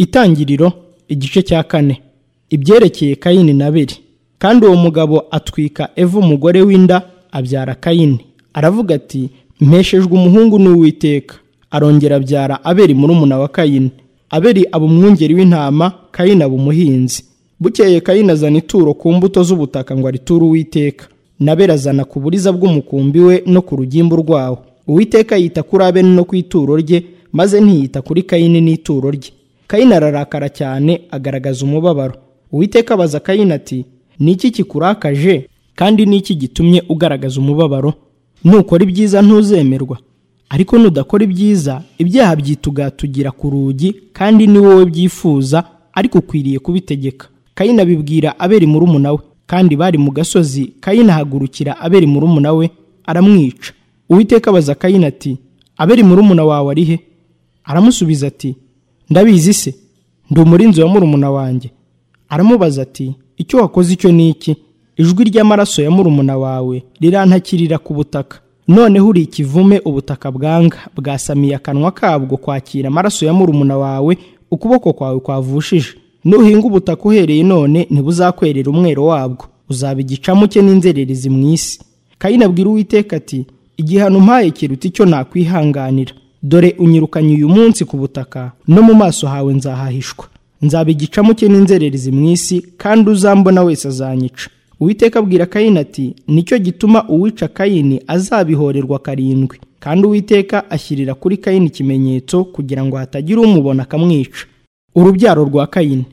Itangiriro igice cya kane ibyerekeye kayini na abeli kandi uwo mugabo atwika eva umugore w'inda abyara kayini aravuga ati mpeshejwe umuhungu n'uwiteka arongera abyara abeli murumuna wa kayini abeli aba umwungeri w'intama kayini aba umuhinzi bukeye kayini azana ituro ku mbuto z'ubutaka ngo ariture uwiteka na abeli azana ku buriza bw'umukumbi we no ku rugimbu rwawo uwiteka yita kuri abeli no ku ituro rye maze ntiyita kuri kayini n'ituro rye kayini ararakara cyane agaragaza umubabaro uwiteka abaza kayini ati ni iki kikurakaje kandi ni iki gitumye ugaragaza umubabaro nukora ibyiza ntuzemerwa ariko nudakora ibyiza ibyaha byitugatugira ku rugi kandi ni wowe byifuza ariko ukwiriye kubitegeka kayini abibwira aberi murumuna we kandi bari mu gasozi kayini ahagurukira aberi murumuna we aramwica uwiteka abaza kayini ati aberi murumuna wawe ari he aramusubiza ati ndabizi se ndi umurinzi wa murumuna wanjye aramubaza ati icyo wakoze icyo ni iki ijwi ry'amaraso ya murumuna wawe rirantakirira ku butaka noneho uri ikivume ubutaka bwanga bwasamiye akanwa kabwo kwakira amaraso ya murumuna wawe ukuboko kwawe kwavushije nuhinga ubutaka uhereye none ntibuzakwerera umwero wabwo uzaba igicamuke n'inzererezi mu isi kayini abwira uwiteka ati igihano umpaye kiruta icyo nakwihanganira dore unyirukanye uyu munsi ku butaka no mu maso hawe nzahahishwa nzaba igicamuke n'inzererezi mu isi kandi uzambona wese azanyica uwiteka abwira kayini ati nicyo gituma uwica kayini azabihorerwa karindwi kandi uwiteka ashyirira kuri kayini ikimenyetso kugira ngo hatagira umubona akamwica urubyaro rwa kayini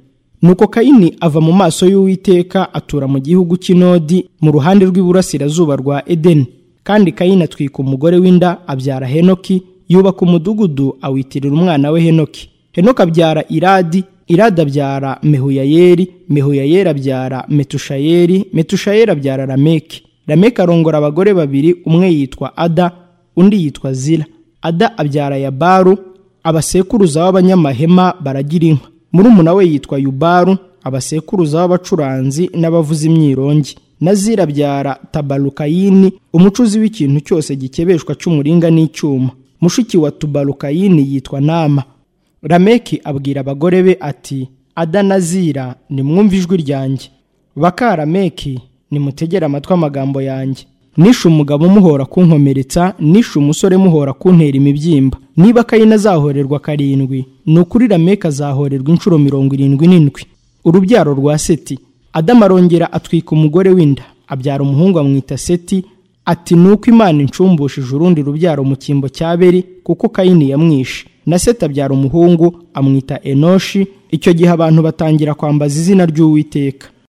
nuko kayini ava mu maso y'uwiteka atura mu gihugu cy'inodi mu ruhande rw'iburasirazuba rwa edeni kandi kayini atwika umugore w'inda abyara henoki yubaka umudugudu awitirira umwana we henoki henoki abyara iradi iradi abyara mehuyayeri mehuyayeri abyara metushayeri metushayeri abyara rameki rameki arongora abagore babiri umwe yitwa ada undi yitwa zira ada abyara yabaru abasekuruza b'abanyamahema baragira inka murumuna we yitwa yubaru abasekuruza b'abacuranzi n'abavuza imyirongi na zira abyara tabarukayini umucuzi w'ikintu cyose gikebeshwa cy'umuringa n'icyuma mushiki wa tubarukayini yitwa nama rameki abwira abagore be ati ada na zira nimwumve ijwi ryanjye baka rameki nimutegere amatwi amagambo yanjye nishe umugabo muhora kunkomeretsa nishe umusore muhora kuntera imibyimba niba kayini azahorerwa karindwi ni ukuri rameki azahorerwa inshuro mirongo irindwi n'indwi urubyaro rwa seti adamu arongera atwika umugore w'inda abyara umuhungu amwita seti ati nuko imana incumbushije urundi rubyaro mu cyimbo cya beri kuko kayini yamwishe na seti abyara umuhungu amwita enoshi icyo gihe abantu batangira kwambaza izina ry'uwiteka